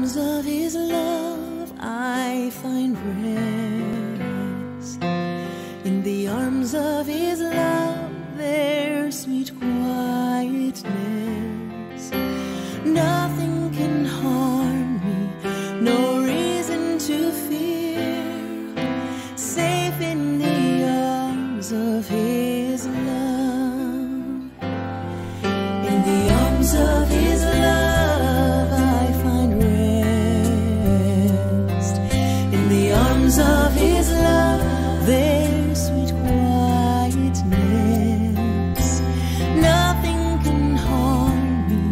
arms of his love I find rest. In the arms of his love there's sweet quietness. Nothing can harm me, no reason to fear. Safe in the arms of his love. In the arms of his love I find rest. In the arms of his love there's sweet quietness. Nothing can harm me,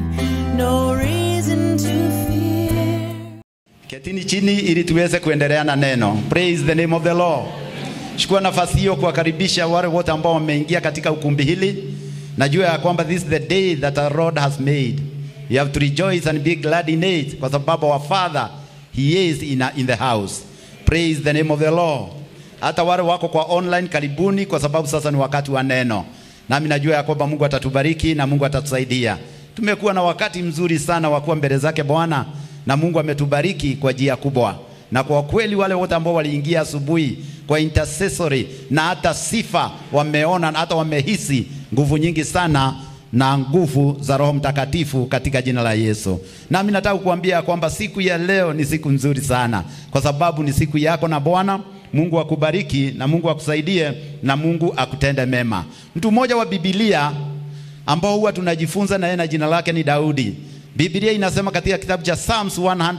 no reason to fear. Ketini chini ili tuweze kuendelea na neno. Praise the name of the Lord. Chukua nafasi hiyo kuwakaribisha wale wote ambao wameingia katika ukumbi hili. Najua ya kwamba this is the day that our Lord has made. You have to rejoice and be glad in it kwa sababu our Father he is in, in the house. Praise the name of the Lord. Hata wale wako kwa online karibuni kwa sababu sasa ni wakati wa neno. Nami najua ya kwamba Mungu atatubariki na Mungu atatusaidia. Tumekuwa na wakati mzuri sana wa kuwa mbele zake Bwana na Mungu ametubariki kwa njia kubwa, na kwa kweli wale wote ambao waliingia asubuhi kwa intercessory na hata sifa wameona na hata wamehisi nguvu nyingi sana na nguvu za Roho Mtakatifu katika jina la Yesu. Nami nataka kukuambia kwamba siku ya leo ni siku nzuri sana, kwa sababu ni siku yako na Bwana Mungu akubariki na Mungu akusaidie na Mungu akutende mema. Mtu mmoja wa Biblia ambao huwa tunajifunza na yeye na jina lake ni Daudi. Biblia inasema katika kitabu cha Psalms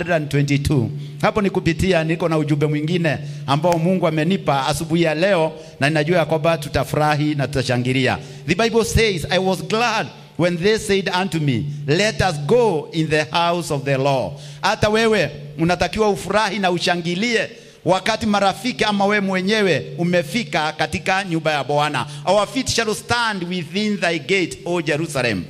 122. Hapo ni kupitia niko na ujumbe mwingine ambao Mungu amenipa asubuhi ya leo na ninajua ya kwamba tutafurahi na tutashangilia. The Bible says, I was glad when they said unto me, let us go in the house of the Lord. Hata wewe unatakiwa ufurahi na ushangilie wakati marafiki ama we mwenyewe umefika katika nyumba ya Bwana. Our feet shall stand within thy gate, O Jerusalem.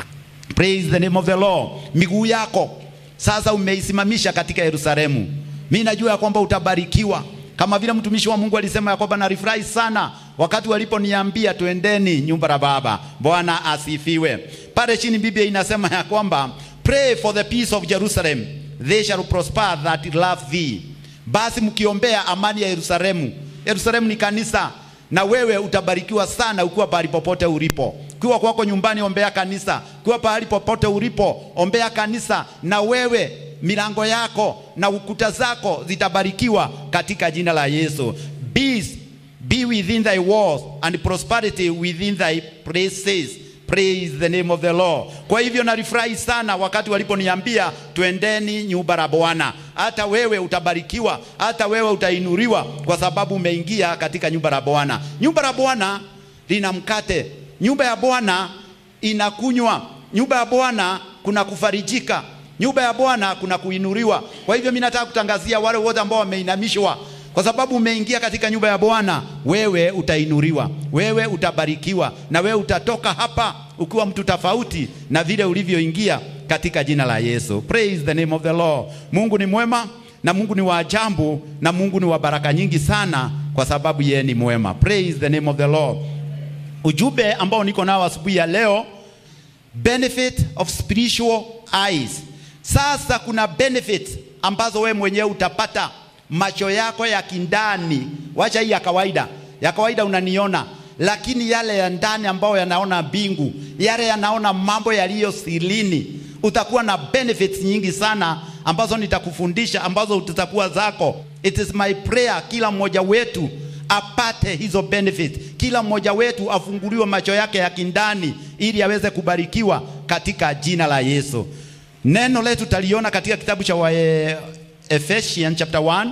Praise the name of the Lord. Miguu yako sasa umeisimamisha katika Yerusalemu. Mimi najua ya kwamba utabarikiwa kama vile mtumishi wa Mungu alisema ya kwamba nalifurahi sana wakati waliponiambia tuendeni nyumba la Baba. Bwana asifiwe. Pale chini Biblia inasema ya kwamba pray for the peace of Jerusalem, they shall prosper that love thee. Basi mkiombea amani ya Yerusalemu. Yerusalemu ni kanisa na wewe utabarikiwa sana ukiwa pahali popote ulipo. Ukiwa kwako nyumbani, ombea kanisa. Ukiwa pahali popote ulipo, ombea kanisa, na wewe milango yako na ukuta zako zitabarikiwa katika jina la Yesu. Peace be within thy walls and prosperity within thy places. Praise the name of the Lord. Kwa hivyo nalifurahi sana wakati waliponiambia twendeni nyumba la Bwana. Hata wewe utabarikiwa, hata wewe utainuriwa kwa sababu umeingia katika nyumba la Bwana. Nyumba la Bwana lina mkate, nyumba ya Bwana inakunywa, nyumba ya Bwana kuna kufarijika, nyumba ya Bwana kuna kuinuriwa. Kwa hivyo mimi nataka kutangazia wale wote ambao wameinamishwa kwa sababu umeingia katika nyumba ya Bwana, wewe utainuriwa, wewe utabarikiwa, na wewe utatoka hapa ukiwa mtu tofauti na vile ulivyoingia katika jina la Yesu. Praise the name of the Lord. Mungu ni mwema na Mungu ni wa ajabu na Mungu ni wa baraka nyingi sana, kwa sababu yeye ni mwema. Praise the name of the Lord. Ujumbe ambao niko nao asubuhi ya leo, benefit of spiritual eyes. Sasa kuna benefit ambazo we mwenyewe utapata macho yako ya kindani, wacha hii ya kawaida. Ya kawaida unaniona, lakini yale ya ndani ambayo yanaona mbingu, yale yanaona mambo yaliyo silini, utakuwa na benefits nyingi sana ambazo nitakufundisha, ambazo zitakuwa zako. It is my prayer, kila mmoja wetu apate hizo benefits, kila mmoja wetu afunguliwe macho yake ya kindani, ili aweze kubarikiwa katika jina la Yesu. Neno letu taliona katika kitabu cha wa Ephesians chapter 1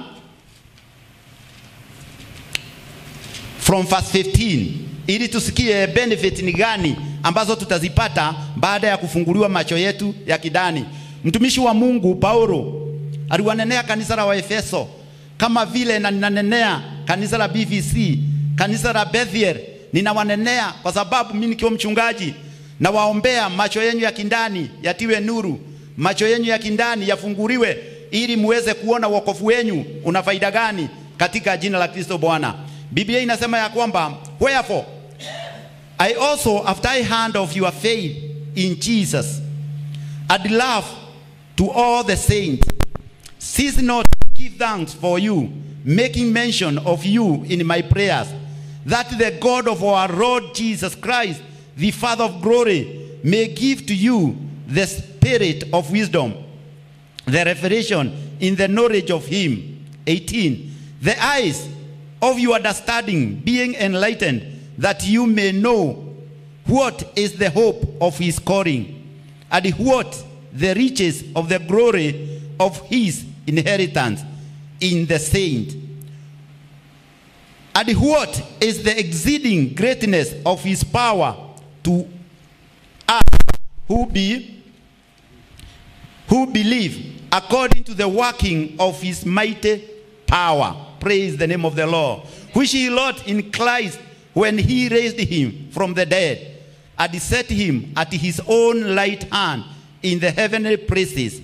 from verse 15 ili tusikie benefit ni gani ambazo tutazipata baada ya kufunguliwa macho yetu ya kidani. Mtumishi wa Mungu Paulo aliwanenea kanisa la Waefeso kama vile na ninanenea kanisa la BVC, kanisa la Bethel, ninawanenea kwa sababu mimi nikiwa mchungaji na waombea macho yenu ya kindani yatiwe nuru, macho yenu ya kindani yafunguliwe ili muweze kuona wokovu wenu una faida gani katika jina la Kristo Bwana. Biblia inasema ya kwamba wherefore I also after I heard of your faith in Jesus and love to all the saints cease not to give thanks for you, making mention of you in my prayers, that the God of our Lord Jesus Christ, the Father of glory, may give to you the spirit of wisdom, the revelation in the knowledge of him. 18. The eyes of your understanding being enlightened, that you may know what is the hope of his calling, and what the riches of the glory of his inheritance in the saint, and what is the exceeding greatness of his power to us who be who believe according to the working of his mighty power. Praise the name of the Lord. Which he wrought in Christ when he raised him from the dead and set him at his own right hand in the heavenly places,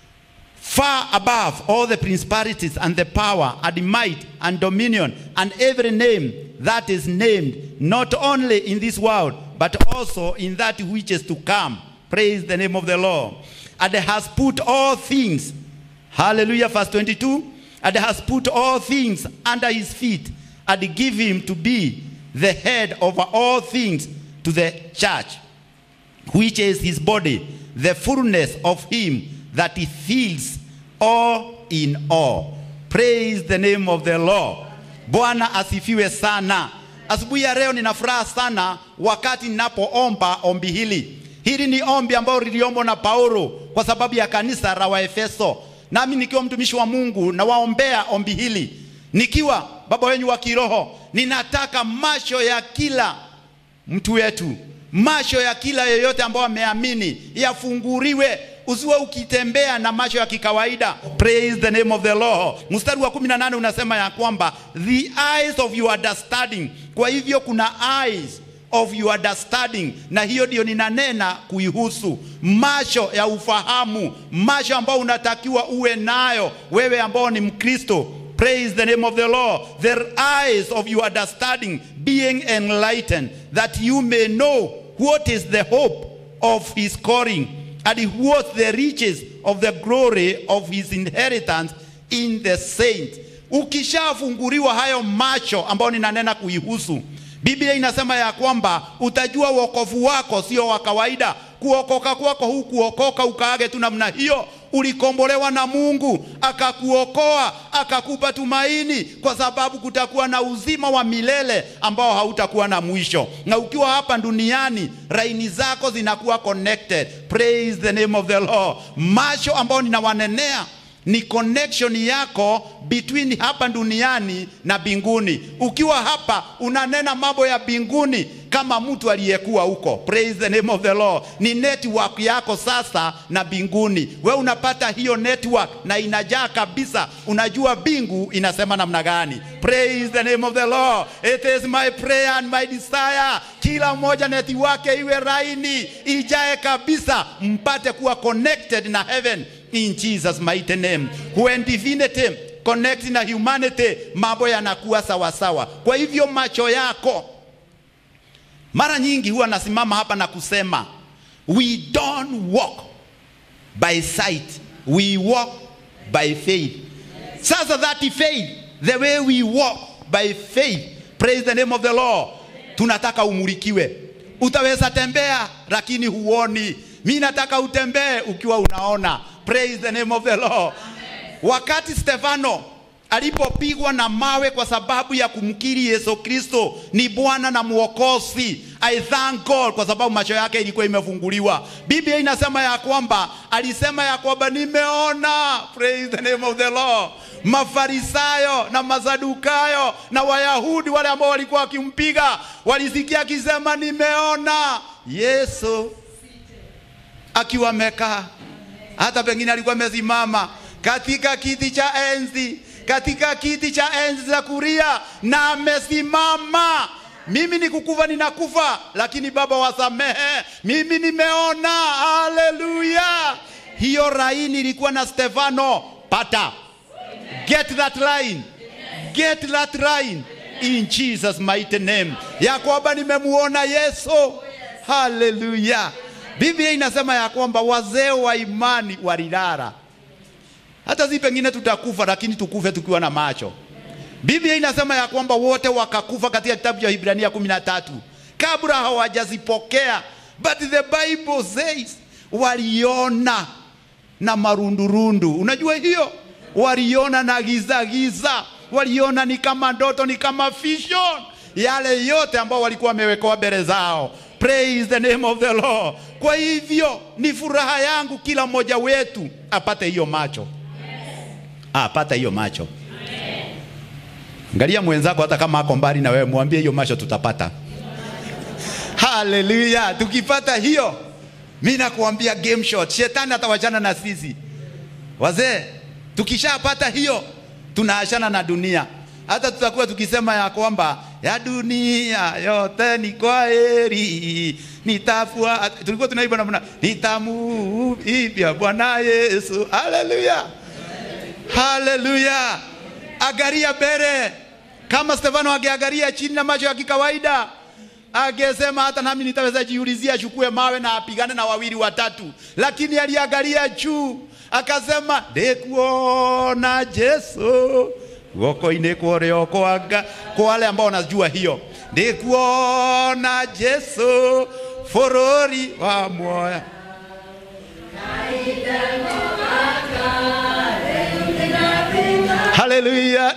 far above all the principalities and the power and the might and dominion and every name that is named, not only in this world, but also in that which is to come. Praise the name of the Lord. And has put all things, hallelujah, verse 22, and has put all things under his feet and give him to be the head over all things to the church, which is his body, the fullness of him that he fills all in all. Praise the name of the Lord. Bwana asifiwe sana. Asubuhi ya leo nina furaha sana wakati ninapoomba ombi hili. Hili ni ombi ambalo liliombwa na Paulo kwa sababu ya kanisa la Waefeso. Nami nikiwa mtumishi wa Mungu na waombea ombi hili, nikiwa baba wenyu wa kiroho, ninataka macho ya kila mtu wetu, macho ya kila yeyote ambao ameamini yafunguliwe. Usiwe ukitembea na macho ya kikawaida. Praise the name of the Lord. Mstari wa 18 unasema ya kwamba the eyes of your understanding. Kwa hivyo kuna eyes of your understanding, na hiyo ndio ninanena kuihusu macho ya ufahamu, macho ambao unatakiwa uwe nayo wewe ambao ni Mkristo. Praise the name of the Lord. The eyes of your understanding being enlightened, that you may know what is the hope of his calling and what the riches of the glory of his inheritance in the saints. Ukishafunguliwa hayo macho ambayo ninanena kuihusu, Biblia inasema ya kwamba utajua wokovu wako sio wa kawaida. Kuokoka kwako huu kuokoka ukaage tu namna hiyo, ulikombolewa na Mungu akakuokoa akakupa tumaini, kwa sababu kutakuwa na uzima wa milele ambao hautakuwa na mwisho. Na ukiwa hapa duniani, laini zako zinakuwa connected. Praise the name of the Lord. Macho ambao ninawanenea ni connection yako between hapa duniani na binguni. Ukiwa hapa unanena mambo ya binguni kama mtu aliyekuwa huko. Praise the name of the Lord. Ni network yako sasa na binguni. We unapata hiyo network na inajaa kabisa, unajua bingu inasema namna gani. Praise the name of the Lord. It is my prayer and my desire, kila mmoja neti wake iwe raini, ijae kabisa, mpate kuwa connected na heaven in Jesus mighty name. When divinity connect na humanity, mambo yanakuwa sawasawa. Kwa hivyo macho yako, mara nyingi huwa nasimama hapa na kusema we don't walk by sight, we walk by faith. Sasa that faith, the way we walk by faith, praise the name of the Lord, tunataka umulikiwe. Utaweza tembea lakini huoni. Mi nataka utembee ukiwa unaona. Praise the name of the Lord. Wakati Stefano alipopigwa na mawe kwa sababu ya kumkiri Yesu Kristo ni Bwana na Mwokozi, I thank God kwa sababu macho yake ilikuwa imefunguliwa. Biblia inasema ya kwamba alisema ya kwamba nimeona, praise the name of the Lord. Mafarisayo na Masadukayo na Wayahudi wale ambao walikuwa wakimpiga walisikia akisema nimeona Yesu akiwa amekaa hata pengine alikuwa amesimama katika kiti cha enzi, katika kiti cha enzi za kuria, na amesimama. Mimi ni kukufa, ninakufa, lakini Baba wasamehe, mimi nimeona. Haleluya! Hiyo laini ilikuwa na Stefano. Pata, get that line, get that line in Jesus mighty name, ya kwamba nimemuona Yesu. Haleluya! Biblia inasema ya kwamba wazee wa imani walilala. hata si pengine tutakufa, lakini tukufe tukiwa na macho. Biblia inasema ya kwamba wote wakakufa katika kitabu cha Ibrania kumi na tatu kabla hawajazipokea, but the Bible says waliona na marundurundu. Unajua hiyo, waliona na giza giza, waliona ni kama ndoto, ni kama vision, yale yote ambao walikuwa wamewekewa mbele zao. Praise the name of the Lord. Kwa hivyo ni furaha yangu kila mmoja wetu apate hiyo macho, apate hiyo macho. Angalia mwenzako, hata kama ako mbali na wewe, mwambie hiyo macho tutapata. Haleluya! Tukipata hiyo, mi nakuambia game shot, shetani atawachana na sisi wazee. Tukishapata hiyo, tunaachana na dunia. Hata tutakuwa tukisema ya kwamba ya dunia yote ni kwa heri, nitafua. Tulikuwa tunaimba namna nitamuibia Bwana Yesu. Haleluya, haleluya. Agaria mbele kama Stefano angeangalia chini na macho ya kikawaida angesema hata nami nitaweza jiulizia, achukue mawe na apigane na wawili watatu, lakini aliangalia juu akasema, ndikuona Yesu guoko-inĩ kũrĩa kwanga. Kwa wale ambao wanajua hiyo, ndikuona Yesu bũrũri wa muoya Haleluya,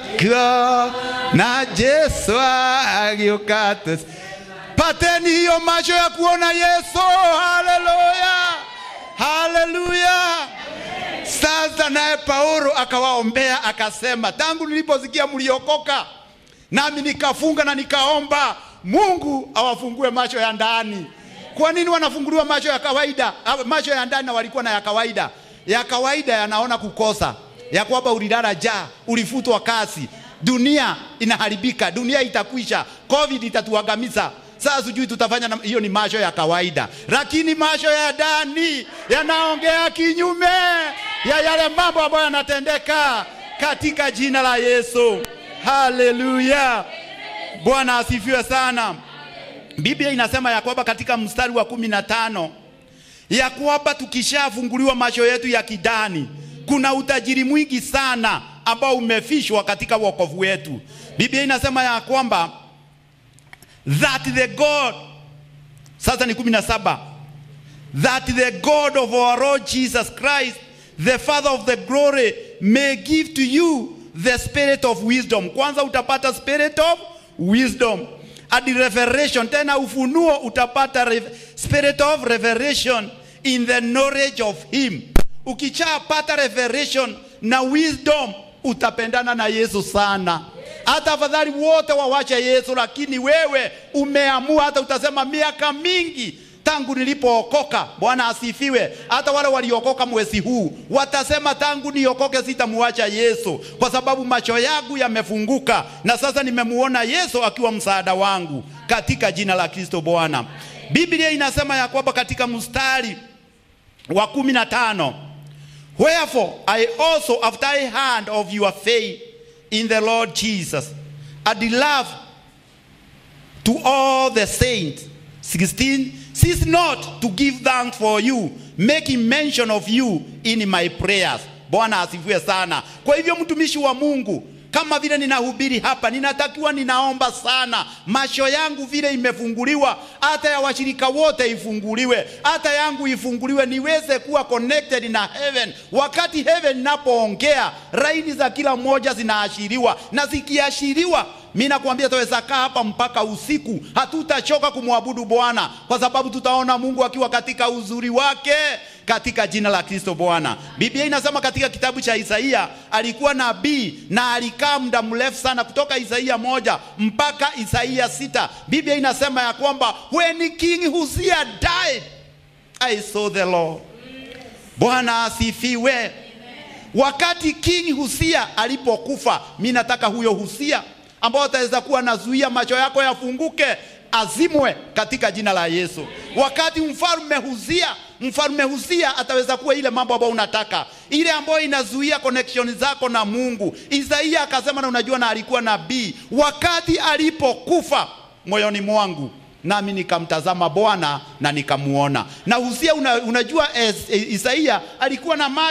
na Yesu agĩũka tu. Pateni hiyo macho ya kuona Yesu. Haleluya, haleluya. Sasa naye Paulo akawaombea akasema, tangu niliposikia mliokoka, nami nikafunga na nikaomba Mungu awafungue macho ya ndani. Kwa nini wanafunguliwa macho ya kawaida? Ah, Macho ya ndani na walikuwa na ya kawaida. Ya kawaida yanaona kukosa, ya kwamba ulilala njaa, ulifutwa kazi, dunia inaharibika, dunia itakwisha, covid itatuangamiza. Sasa sijui tutafanya na, hiyo ni macho ya kawaida, lakini macho ya ndani yanaongea kinyume ya yale mambo ambayo yanatendeka katika jina la Yesu. Haleluya, Bwana asifiwe sana. Biblia inasema ya kwamba katika mstari wa kumi na tano ya kwamba tukishafunguliwa macho yetu ya kidani, kuna utajiri mwingi sana ambao umefishwa katika wokovu wetu. Biblia inasema ya kwamba that the God, sasa ni kumi na saba that the God of our Lord Jesus Christ, the Father of the glory, may give to you the spirit of wisdom. Kwanza utapata spirit of wisdom and revelation, tena ufunuo utapata re spirit of revelation in the knowledge of him. Ukichapata revelation na wisdom, utapendana na Yesu sana. Hata afadhali wote wawache Yesu, lakini wewe umeamua, hata utasema miaka mingi tangu nilipookoka. Bwana asifiwe. Hata wale waliokoka mwezi huu watasema tangu niokoke sitamuacha Yesu, kwa sababu macho yangu yamefunguka na sasa nimemuona Yesu akiwa msaada wangu, katika jina la Kristo Bwana. Biblia inasema ya kwamba katika mstari wa kumi na tano wherefore I also after I heard of your faith in the Lord Jesus and love to all the saints 16 cease not to give thanks for you making mention of you in my prayers bwana asifiwe sana kwa hivyo mtumishi wa mungu kama vile ninahubiri hapa ninatakiwa ninaomba sana macho yangu vile imefunguliwa hata ya washirika wote ifunguliwe hata yangu ifunguliwe niweze kuwa connected na heaven wakati heaven inapoongea raini za kila mmoja zinaashiriwa na zikiashiriwa mi nakwambia tutaweza kaa hapa mpaka usiku, hatutachoka kumwabudu Bwana kwa sababu tutaona Mungu akiwa katika uzuri wake katika jina la Kristo Bwana. Biblia inasema katika kitabu cha Isaia, alikuwa nabii na alikaa muda mrefu sana, kutoka Isaia moja mpaka Isaia sita. Biblia inasema ya kwamba when King Uzziah died I saw the Lord. Bwana asifiwe. Wakati King Husia alipokufa, mi nataka huyo Husia ambao ataweza kuwa nazuia macho yako yafunguke, azimwe katika jina la Yesu. Wakati mfalme Huzia, mfalme Huzia ataweza kuwa ile mambo ambayo unataka, ile ambayo inazuia connection zako na Mungu. Isaia akasema, na unajua, na alikuwa nabii, wakati alipokufa moyoni mwangu nami nikamtazama Bwana na nikamuona. Na Huzia una, unajua es, e, Isaia alikuwa na macho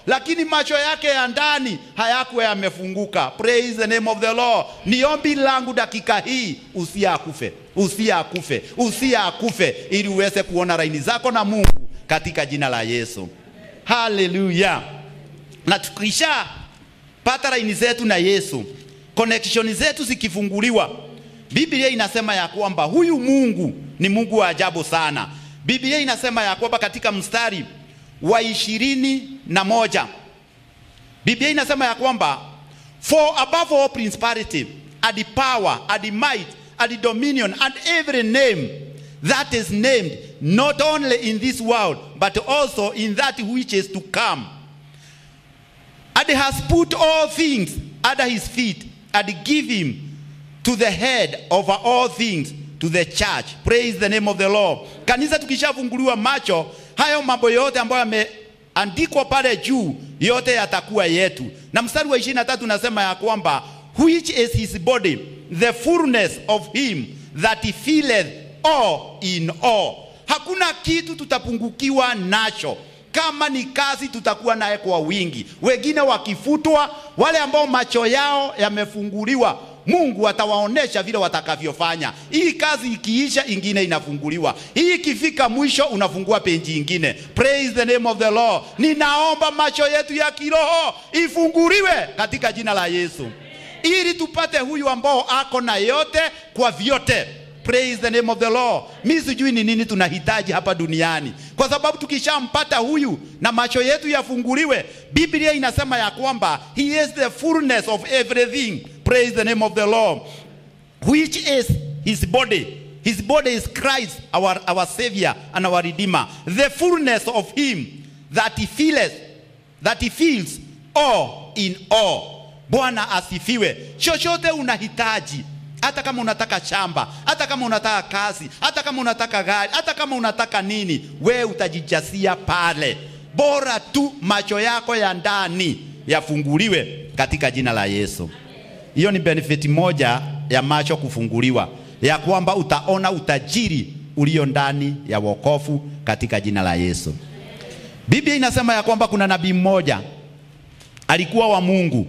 lakini macho yake ya ndani hayakuwa yamefunguka. Praise the name of the Lord. Ni ombi langu dakika hii, usiakufe, usiakufe, usiakufe, ili uweze kuona laini zako na Mungu katika jina la Yesu. Haleluya! Na tukisha pata laini zetu na Yesu, connection zetu zikifunguliwa, Biblia inasema ya kwamba huyu Mungu ni Mungu wa ajabu sana. Biblia inasema ya kwamba katika mstari wa ishirini na moja Biblia inasema ya kwamba for above all principality and the power and the might and the dominion and every name that is named not only in this world but also in that which is to come and has put all things under his feet and give him to the head over all things to the church. Praise the name of the Lord. Kanisa tukishafunguliwa macho, hayo mambo yote ambayo yameandikwa pale juu yote yatakuwa yetu. Na mstari wa 23 unasema ya kwamba which is his body the fullness of him that filleth all in all. Hakuna kitu tutapungukiwa nacho kama ni kazi tutakuwa naye kwa wingi, wengine wakifutwa, wale ambao macho yao yamefunguliwa Mungu atawaonesha vile watakavyofanya. Hii kazi ikiisha, ingine inafunguliwa. Hii ikifika mwisho, unafungua peji ingine. Praise the name of the Lord. Ninaomba macho yetu ya kiroho ifunguliwe katika jina la Yesu, ili tupate huyu ambao ako na yote kwa vyote. Praise the name of the Lord. Mi sijui ni nini tunahitaji hapa duniani, kwa sababu tukishampata huyu na macho yetu yafunguliwe, Biblia inasema ya kwamba he is the fullness of everything. Praise the name of the Lord, which is his body. His body is Christ, our, our Savior and our Redeemer. The fullness of him that he feels, that he feels all in all. Bwana asifiwe. Chochote unahitaji hata kama unataka shamba, hata kama unataka kazi, hata kama unataka gari, hata kama unataka nini, we utajijasia pale, bora tu macho yako ya ndani yafunguliwe katika jina la Yesu. Hiyo ni benefit moja ya macho kufunguliwa, ya kwamba utaona utajiri ulio ndani ya wokovu katika jina la Yesu. Biblia inasema ya kwamba kuna nabii mmoja alikuwa wa Mungu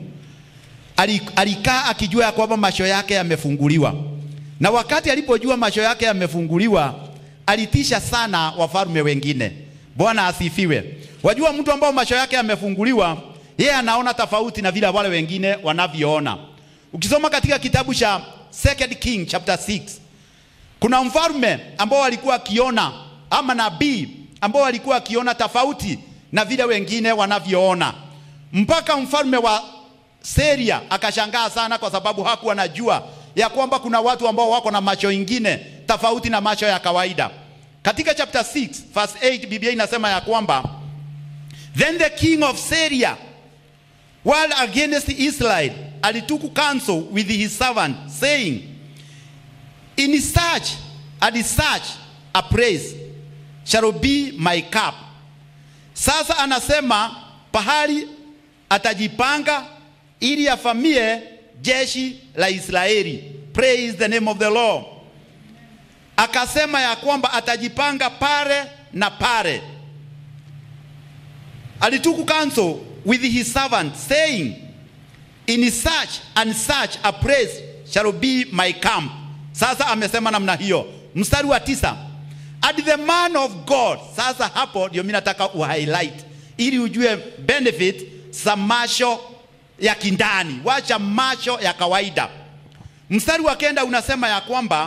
alikaa akijua ya kwamba macho yake yamefunguliwa, na wakati alipojua macho yake yamefunguliwa, alitisha sana wafalme wengine. Bwana asifiwe. Wajua, mtu ambao macho yake yamefunguliwa, yeye anaona tofauti na vile wale wengine wanavyoona. Ukisoma katika kitabu cha Second King chapter 6 kuna mfalme ambao alikuwa akiona ama nabii ambao alikuwa akiona tofauti na vile wengine wanavyoona, mpaka mfalme wa Seria akashangaa sana, kwa sababu hakuwa anajua ya kwamba kuna watu ambao wako na macho ingine tofauti na macho ya kawaida. Katika chapter 6 verse 8 Biblia inasema ya kwamba then the king of Syria while against Israel alitook counsel with his servant saying in such and such a place shall be my cup. Sasa anasema pahali atajipanga ili afamie jeshi la Israeli. Praise the name of the Lord. Akasema ya kwamba atajipanga pale na pale. Alitook counsel with his servant saying, in such and such a place shall be my camp. Sasa amesema namna hiyo. Mstari wa tisa, and the man of God. Sasa hapo ndio mimi nataka uhighlight ili ujue benefit za macho ya kindani, wacha macho ya kawaida. Mstari wa kenda unasema ya kwamba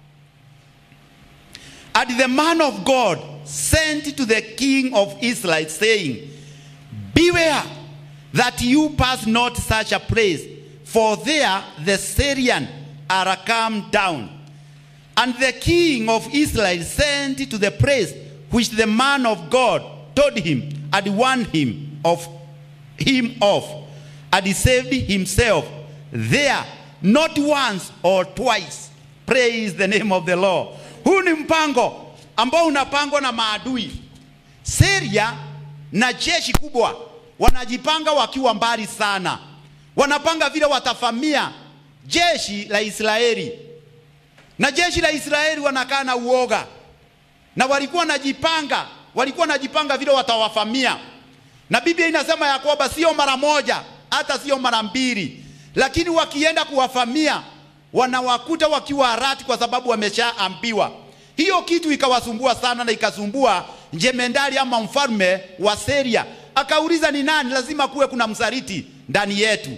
and the man of God sent to the king of Israel saying, beware that you pass not such a place, for there the Syrian are come down. And the king of Israel sent to the place which the man of God told him and warned him of him off and he saved himself there not once or twice. Praise the name of the Lord. Huu ni mpango ambao unapangwa na maadui. Syria na jeshi kubwa wanajipanga wakiwa mbali sana, wanapanga vile watafamia jeshi la Israeli, na jeshi la Israeli wanakaa na uoga, na walikuwa wanajipanga, walikuwa wanajipanga vile watawafamia na Biblia inasema ya kwamba sio mara moja, hata sio mara mbili, lakini wakienda kuwafamia wanawakuta wakiwa harati, kwa sababu wameshaambiwa. Hiyo kitu ikawasumbua sana, na ikasumbua jemendari ama mfalme wa Seria. Akauliza, ni nani? Lazima kuwe kuna msaliti ndani yetu.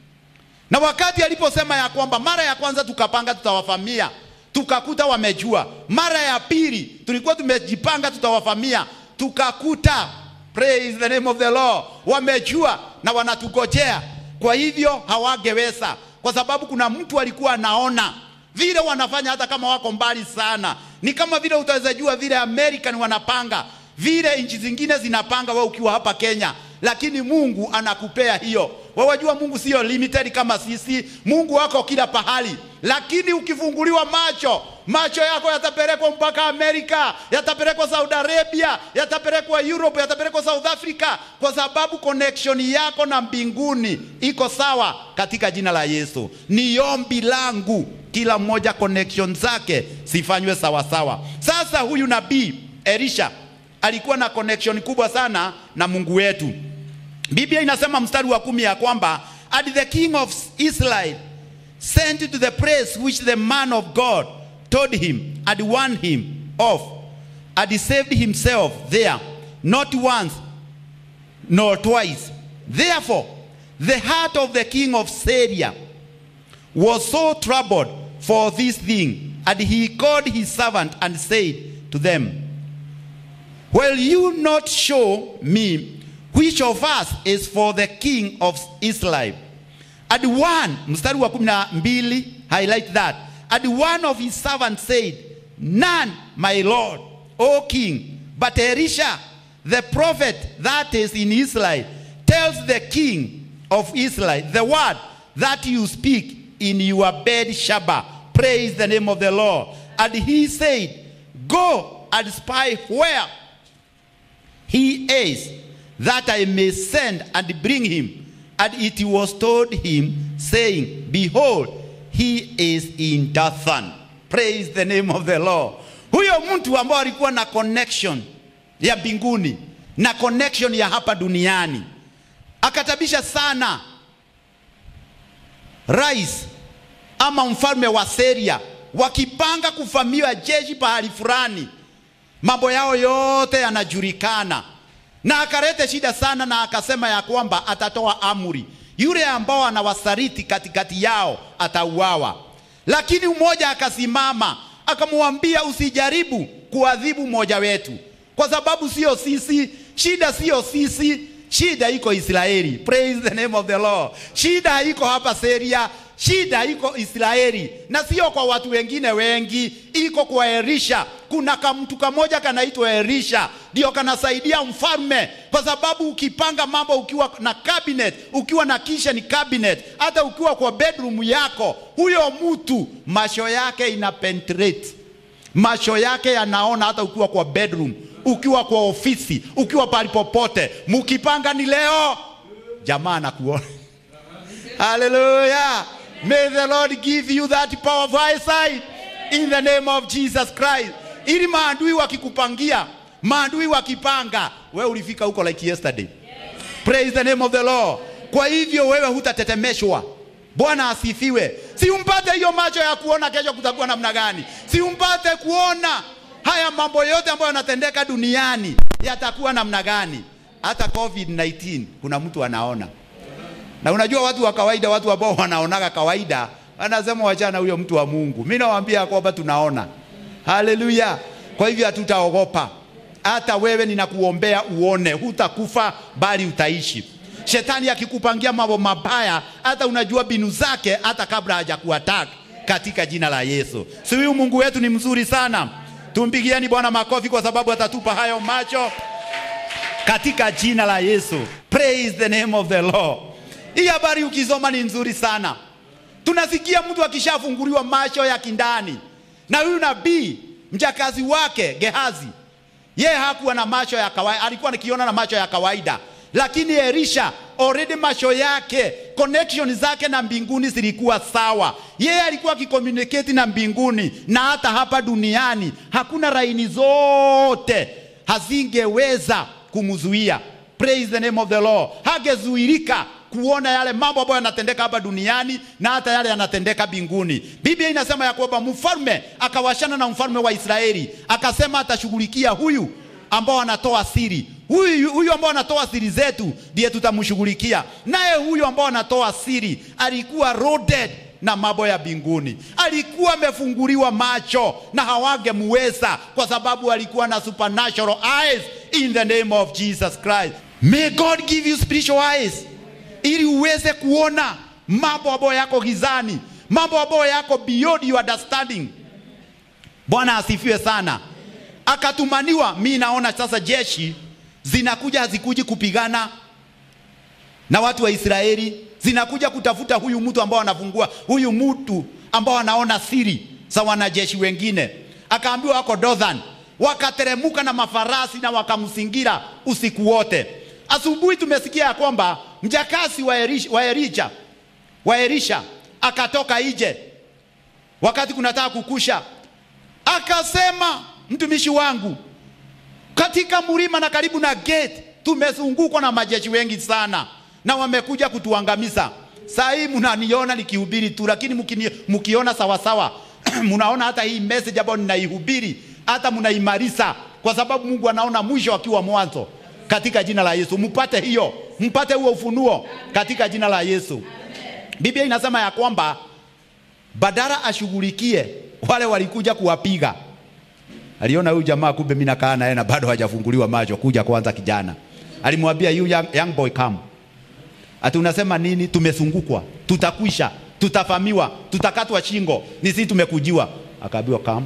Na wakati aliposema ya kwamba mara ya kwanza tukapanga tutawafamia, tukakuta wamejua. Mara ya pili tulikuwa tumejipanga tutawafamia, tukakuta praise the name of the Lord, wamejua na wanatugojea. Kwa hivyo hawangeweza, kwa sababu kuna mtu alikuwa anaona vile wanafanya, hata kama wako mbali sana. Ni kama vile utaweza jua vile American wanapanga, vile nchi zingine zinapanga, wewe ukiwa hapa Kenya lakini Mungu anakupea hiyo. Wewe wajua Mungu sio limited kama sisi. Mungu wako kila pahali, lakini ukifunguliwa macho, macho yako yatapelekwa mpaka Amerika, yatapelekwa Saudi Arabia, yatapelekwa Europe, yatapelekwa South Africa, kwa sababu connection yako na mbinguni iko sawa katika jina la Yesu. Ni ombi langu kila mmoja connection zake zifanywe sawa sawa. Sasa huyu nabii Elisha alikuwa na connection kubwa sana na Mungu wetu. Biblia inasema mstari wa kumi ya kwamba and the king of Israel sent to the place which the man of God told him and warned him of and he saved himself there not once nor twice. Therefore the heart of the king of Syria was so troubled for this thing and he called his servant and said to them Will you not show me which of us is for the king of Israel? And one, mstari wa kumi na mbili, highlight that. And one of his servants said, None, my lord, O king, but Elisha, the prophet that is in Israel, tells the king of Israel the word that you speak in your bed Shabbat. Praise the name of the Lord. And he said, Go and spy where he is, that I may send and bring him. And it was told him, saying, Behold, he is in Dathan. Praise the name of the Lord. Huyo mtu ambao alikuwa na connection ya mbinguni na connection ya hapa duniani akatabisha sana rais ama mfalme wa Syria wakipanga kuvamiwa jeshi pahali fulani mambo yao yote yanajulikana, na akalete shida sana, na akasema ya kwamba atatoa amri, yule ambao anawasaliti katikati yao atauawa. Lakini mmoja akasimama akamwambia, usijaribu kuadhibu mmoja wetu, kwa sababu sio sisi, shida sio sisi, shida iko Israeli. Praise the name of the Lord. Shida iko hapa Syria, shida iko Israeli na sio kwa watu wengine wengi, iko kwa Elisha. Kuna kamtu kamoja kanaitwa Elisha, ndio kanasaidia mfalme, kwa sababu ukipanga mambo ukiwa na cabinet, ukiwa na kitchen cabinet, hata ukiwa kwa bedroom yako, huyo mtu macho yake ina penetrate, macho yake yanaona, hata ukiwa kwa bedroom, ukiwa kwa ofisi, ukiwa pali popote, mukipanga ni leo, jamaa anakuona. Hallelujah. May the Lord give you that power of eyesight in the name of Jesus Christ. Ili maadui wakikupangia, maadui wakipanga, wewe ulifika huko like yesterday. Praise the name of the Lord. Kwa hivyo wewe hutatetemeshwa. Bwana asifiwe. Si umpate hiyo macho ya kuona kesho kutakuwa namna gani. Si umpate kuona haya mambo yote ambayo yanatendeka duniani yatakuwa namna gani. Hata COVID-19 kuna mtu anaona. Na unajua watu wa kawaida, watu ambao wanaonaga kawaida, anasema wachana huyo mtu wa Mungu. Mimi nawaambia kwamba tunaona. Haleluya! Kwa hivyo hatutaogopa. Hata wewe ninakuombea uone, hutakufa bali utaishi. Shetani akikupangia mambo mabaya, hata unajua binu zake hata kabla hajakuattack katika jina la Yesu. Si huyu Mungu wetu ni mzuri sana. Tumpigieni Bwana makofi kwa sababu atatupa hayo macho katika jina la Yesu. Praise the name of the Lord. Hii habari ukisoma ni nzuri sana. Tunasikia mtu akishafunguliwa macho ya kindani, na huyu nabii mjakazi wake Gehazi, yeye hakuwa na macho ya kawaida, alikuwa anakiona na macho ya kawaida, lakini Elisha already macho yake connection zake na mbinguni zilikuwa sawa. Yeye alikuwa akicommunicate na mbinguni, na hata hapa duniani hakuna laini zote hazingeweza kumzuia praise the name of the Lord, hagezuirika kuona yale mambo ambayo yanatendeka hapa duniani na hata yale yanatendeka mbinguni. Biblia inasema ya kwamba mfalme akawashana na mfalme wa Israeli, akasema atashughulikia huyu ambao anatoa siri huyu huyu ambao anatoa siri zetu ndiye tutamshughulikia. Naye huyu ambao anatoa siri alikuwa loaded na mambo ya mbinguni, alikuwa amefunguliwa macho na hawangemweza kwa sababu alikuwa na supernatural eyes in the name of Jesus Christ. May God give you spiritual eyes ili uweze kuona mambo ambayo yako gizani, mambo ambayo yako beyond your understanding. Bwana asifiwe sana. Akatumaniwa, mi naona sasa jeshi zinakuja, hazikuji kupigana na watu wa Israeli, zinakuja kutafuta huyu mtu ambao anafungua, huyu mtu ambao anaona siri za wanajeshi wengine. Akaambiwa wako Dothan, wakateremuka na mafarasi na wakamzingira usiku wote. Asubuhi tumesikia ya kwamba mjakasi wa Elisha, wa Elisha, wa Elisha akatoka nje wakati kunataka kukusha, akasema mtumishi wangu, katika mlima na karibu na gate tumezungukwa na majeshi wengi sana na wamekuja kutuangamiza. Saa hii mnaniona nikihubiri tu, lakini mkini, mkiona sawasawa mnaona hata hii message ambayo ninaihubiri hata mnaimarisa, kwa sababu Mungu anaona mwisho akiwa mwanzo. Katika jina la Yesu mpate hiyo, mpate huo ufunuo katika jina la Yesu. Biblia inasema ya kwamba badala ashughulikie wale walikuja kuwapiga aliona huyu jamaa kumbe mimi nakaa naye na bado hajafunguliwa macho, kuja kwanza kijana. Alimwambia you young, young boy come. Ati unasema nini? Tumezungukwa, tutakwisha, tutafamiwa, tutakatwa shingo, ni sisi tumekujiwa. Akaambiwa come.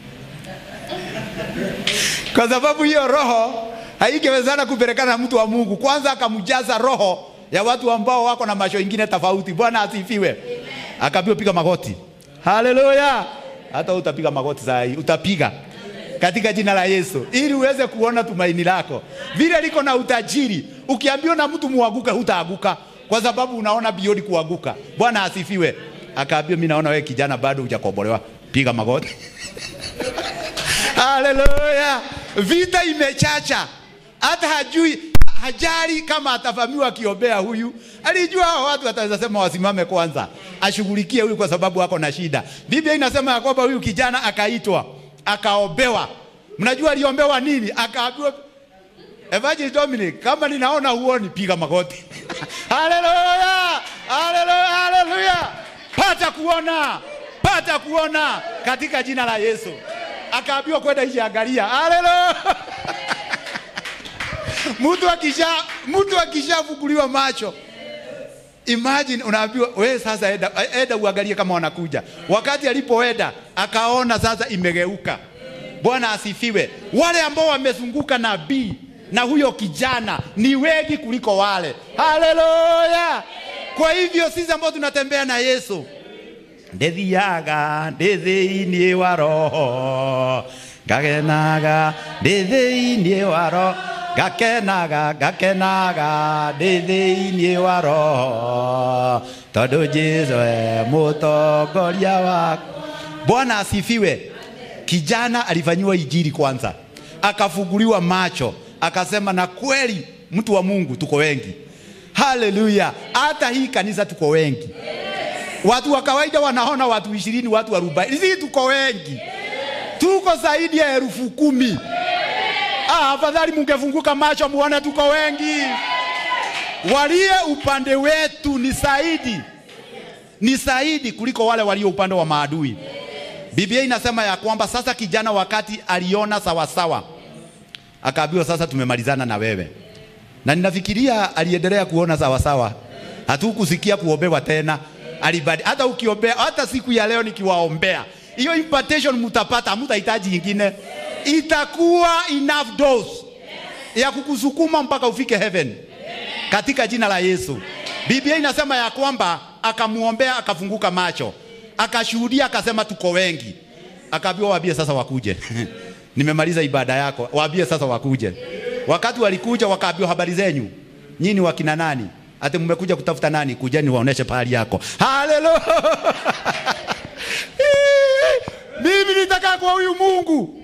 Kwa sababu hiyo roho haingewezana kupelekana na mtu wa Mungu. Kwanza akamjaza roho ya watu ambao wako na macho ingine tofauti. Bwana asifiwe. Akaambiwa piga magoti. Haleluya. Hata utapiga magoti saa hii, utapiga katika jina la Yesu, ili uweze kuona tumaini lako vile liko na utajiri. Ukiambiwa na mtu muaguka, hutaaguka kwa sababu unaona biodi kuaguka. Bwana asifiwe. Akaambiwa, mimi naona wewe kijana bado hujakombolewa, piga magoti. Haleluya! Vita imechacha, hata hajui hajali kama atavamiwa akiombea huyu. Alijua hao watu wataweza sema wasimame kwanza, ashughulikie huyu kwa sababu ako na shida. Biblia inasema ya kwamba huyu kijana akaitwa akaombewa. Mnajua aliombewa nini? Akaambiwa Evangelist Dominic, kama ninaona huoni, piga magoti. Haleluya! Haleluya! Haleluya! Pata kuona, pata kuona katika jina la Yesu. Akaambiwa kwenda nje, angalia. Haleluya! mtu akisha mtu akishafunguliwa macho Imagine unaambiwa wewe sasa enda, enda uangalie kama wanakuja. Wakati alipoenda akaona sasa imegeuka. Bwana asifiwe. Wale ambao wamezunguka nabii na huyo kijana ni wengi kuliko wale. Haleluya! Kwa hivyo sisi ambao tunatembea na Yesu ndithiaga ndĩ thĩinĩ wa roho ngagenaga ndĩ thĩinĩ wa roho ngakenaga ngakenaga ndĩ thĩinĩ wa roho tondũ Jesũ e mũtongoria wakwa. Bwana asifiwe. Kijana alifanyiwa injili kwanza, akafunguliwa macho, akasema na kweli, mtu wa Mungu tuko wengi. Haleluya! Hata hii kanisa tuko wengi. Watu wa kawaida wanaona watu ishirini, watu arobaini. Sisi tuko wengi, tuko zaidi ya elfu kumi. Ah, afadhali mungefunguka macho muone tuko wengi. Walie upande wetu ni zaidi, ni zaidi kuliko wale walio upande wa maadui. Biblia inasema ya kwamba sasa kijana wakati aliona sawasawa, akaambiwa sasa tumemalizana na wewe, na ninafikiria aliendelea kuona sawasawa, hatukusikia kuombewa tena alibadi. Hata ukiombea, hata siku ya leo nikiwaombea, hiyo impartation mtapata, hamtahitaji ingine, itakuwa enough dose ya kukusukuma mpaka ufike heaven katika jina la Yesu. Biblia inasema ya kwamba akamuombea, akafunguka macho, akashuhudia, akasema tuko wengi. Akaambiwa waambie sasa wakuje. Nimemaliza ibada yako, waambie sasa wakuje. Wakati walikuja, wakaambiwa habari zenyu, nyinyi wakina nani? Ati mmekuja kutafuta nani? Kujeni waoneshe pahali yako. Haleluya! Mimi nitaka kwa huyu Mungu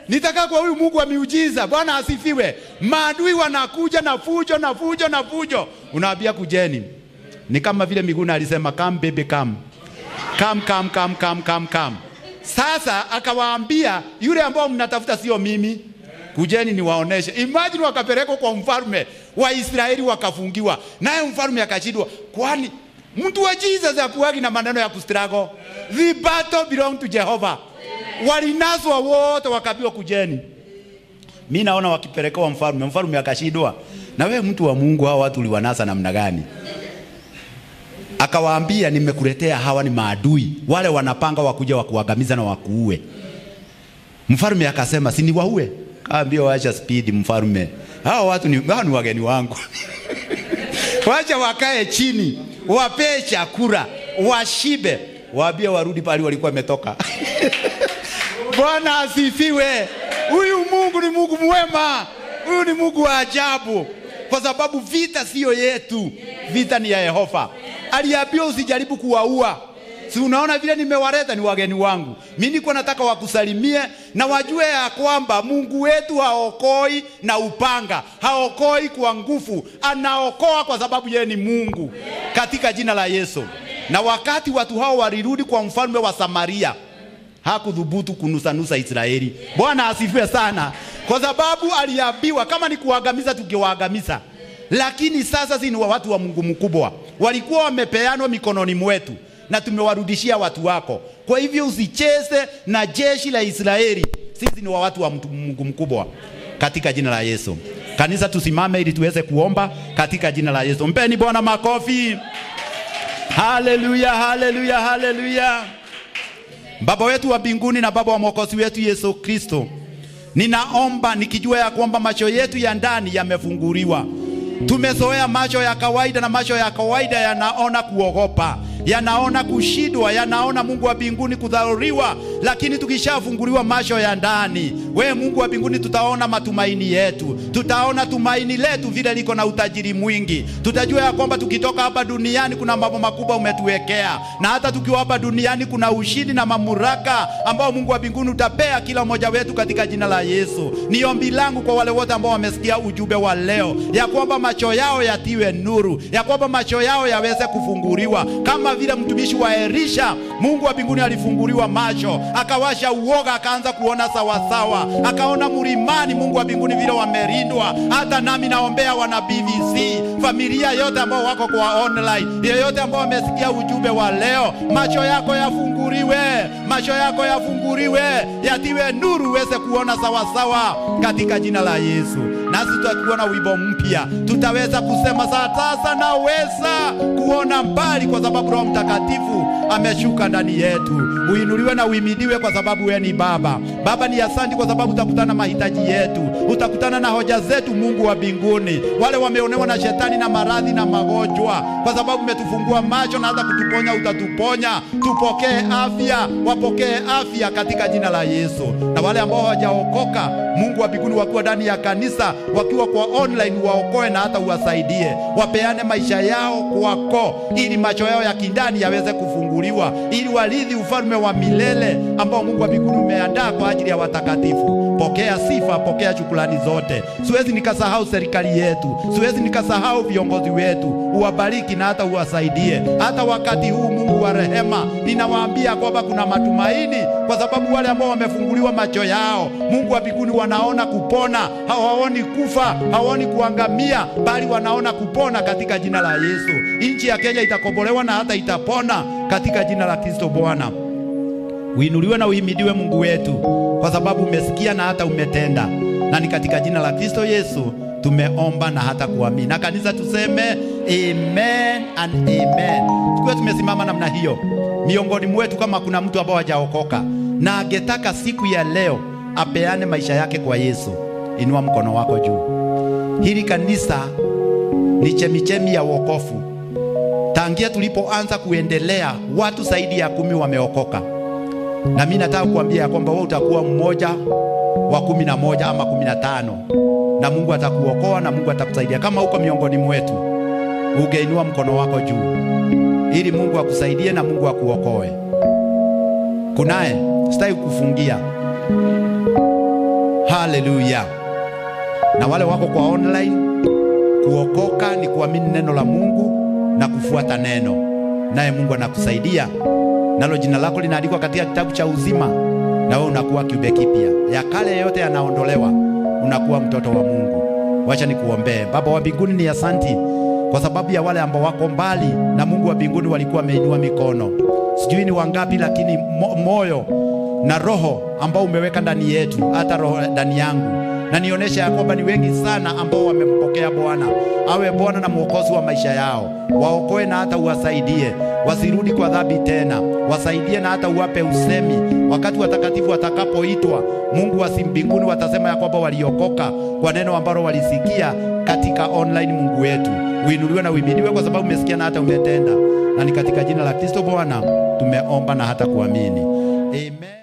nitakaa kwa huyu Mungu wa miujiza. Bwana asifiwe. Maadui wanakuja na fujo na fujo na fujo, unawaambia kujeni. Ni kama vile Miguna alisema come baby come. Come, come, come, come, come, come. Sasa akawaambia yule ambao mnatafuta sio mimi, kujeni niwaoneshe. Imagine wakapelekwa kwa mfalme wa Israeli wakafungiwa, naye mfalme akashindwa, kwani mtu wa Jesus akuagi na maneno ya kustrago. The battle belong to Jehovah. Walinaswa wote wakaambiwa kujeni. Mi naona wakipelekewa mfalme, mfalme akashindwa, na wewe mtu wa Mungu, hao watu uliwanasa namna gani? Akawaambia, nimekuletea hawa ni maadui wale wanapanga wakuja wakuangamiza na wakuue. Mfalme akasema, si niwaue? Kaambia, wacha speed mfalme, hao watu ni, hao ni wageni wangu wacha wakae chini, wapee chakula, washibe, waambie warudi pale walikuwa wametoka. Bwana asifiwe. Huyu Mungu ni Mungu mwema, huyu ni Mungu wa ajabu, kwa sababu vita siyo yetu, vita ni ya Yehova. Aliambiwa usijaribu kuwaua. Si unaona vile nimewaleta, ni wageni wangu. Mimi niko nataka wakusalimie na wajue ya kwamba Mungu wetu haokoi na upanga, haokoi kwa nguvu, anaokoa kwa sababu yeye ni Mungu, katika jina la Yesu. Na wakati watu hao walirudi kwa mfalme wa Samaria, hakudhubutu kunusanusa Israeli. Bwana asifiwe sana, kwa sababu aliambiwa kama ni kuangamiza, tukiwaangamiza. Lakini sasa si ni wa watu wa Mungu mkubwa, walikuwa wamepeanwa mikononi mwetu na tumewarudishia watu wako. Kwa hivyo usicheze na jeshi la Israeli, sisi ni wa watu wa mtu- Mungu mkubwa, katika jina la Yesu. Kanisa, tusimame ili tuweze kuomba katika jina la Yesu. Mpeni Bwana makofi. Haleluya, haleluya, haleluya. Baba wetu wa mbinguni na Baba wa mwokozi wetu Yesu Kristo, ninaomba nikijua ya kwamba macho yetu ya ndani yamefunguliwa. Tumezoea macho ya kawaida, na macho ya kawaida yanaona kuogopa, yanaona kushindwa, yanaona Mungu wa mbinguni kudharuriwa. Lakini tukishafunguliwa macho ya ndani, we Mungu wa mbinguni, tutaona matumaini yetu, tutaona tumaini letu vile liko na utajiri mwingi. Tutajua ya kwamba tukitoka hapa duniani kuna mambo makubwa umetuwekea, na hata tukiwa hapa duniani kuna ushindi na mamlaka ambao Mungu wa mbinguni utapea kila mmoja wetu katika jina la Yesu. Ni ombi langu kwa wale wote ambao wamesikia ujumbe wa leo, ya kwamba macho yao yatiwe nuru, ya kwamba macho yao yaweze kufunguliwa kama vile mtumishi wa Elisha, Mungu wa mbinguni alifunguliwa macho, akawasha uoga, akaanza kuona sawasawa, akaona mlimani Mungu wa mbinguni vile wamelindwa. Hata nami naombea wana BBC, familia yote ambao wako kwa online, yeyote ambao wamesikia ujumbe wa leo, macho yako yafunguliwe, macho yako yafunguliwe, yatiwe nuru, uweze kuona sawasawa katika jina la Yesu. Nasi tutakuona wimbo mpya, tutaweza kusema sasa naweza kuona mbali, kwa sababu Roho Mtakatifu ameshuka ndani yetu. Uinuliwe na uimidiwe, kwa sababu wewe ni Baba. Baba, ni asanti kwa sababu utakutana na mahitaji yetu, utakutana na hoja zetu, Mungu wa mbinguni. Wale wameonewa na shetani na maradhi na magonjwa, kwa sababu umetufungua macho na hata kutuponya, utatuponya. Tupokee afya, wapokee afya katika jina la Yesu. Na wale ambao hawajaokoka, Mungu wa mbinguni, wakiwa ndani ya kanisa, wakiwa kwa online, waokoe na hata uwasaidie, wapeane maisha yao kwako, ili macho yao ya kindani yaweze kufunguliwa, ili warithi ufalme wa milele ambao Mungu wa mbinguni umeandaa kwa ajili ya watakatifu. Pokea sifa, pokea shukrani zote. Siwezi nikasahau serikali yetu, siwezi nikasahau viongozi wetu. Uwabariki na hata uwasaidie. Hata wakati huu, Mungu wa rehema, ninawaambia kwamba kuna matumaini, kwa sababu wale ambao wamefunguliwa macho yao, Mungu wa mbinguni, wanaona kupona, hawaoni kufa, hawaoni kuangamia, bali wanaona kupona katika jina la Yesu. Nchi ya Kenya itakombolewa na hata itapona katika jina la Kristo Bwana. Uinuliwe na uhimidiwe Mungu wetu, kwa sababu umesikia na hata umetenda, na ni katika jina la Kristo Yesu tumeomba na hata kuamini. Na kanisa tuseme amen and amen. Tukiwa tumesimama namna hiyo, miongoni mwetu kama kuna mtu ambao hajaokoka na angetaka siku ya leo apeane maisha yake kwa Yesu, inua mkono wako juu. Hili kanisa ni chemichemi ya wokovu. Tangia tulipoanza kuendelea, watu zaidi ya kumi wameokoka na mimi nataka kuambia ya kwamba wewe utakuwa mmoja wa kumi na moja ama kumi na tano na Mungu atakuokoa na Mungu atakusaidia. Kama uko miongoni mwetu, ungeinua mkono wako juu ili Mungu akusaidie na Mungu akuokoe. Kunaye, sitaki kufungia. Haleluya! Na wale wako kwa online, kuokoka ni kuamini neno la Mungu na kufuata neno, naye Mungu anakusaidia nalo. Jina lako linaandikwa katika kitabu cha uzima, na wewe unakuwa kiumbe kipya. Ya kale yote yanaondolewa, unakuwa mtoto wa Mungu. Wacha nikuombee. Baba wa mbinguni, ni asanti kwa sababu ya wale ambao wako mbali na Mungu wa mbinguni walikuwa wameinua mikono, sijui ni wangapi, lakini mo, moyo na roho ambao umeweka ndani yetu, hata roho ndani yangu, na nionyesha ya kwamba ni wengi sana ambao wamempokea Bwana awe Bwana na mwokozi wa maisha yao. Waokoe na hata uwasaidie wasirudi kwa dhambi tena, wasaidie na hata uwape usemi wakati watakatifu watakapoitwa. Mungu wa mbinguni watasema ya kwamba waliokoka kwa neno ambalo walisikia katika online. Mungu wetu uinuliwe na uiminiwe, kwa sababu umesikia na hata umetenda, na ni katika jina la Kristo Bwana tumeomba na hata kuamini, amen.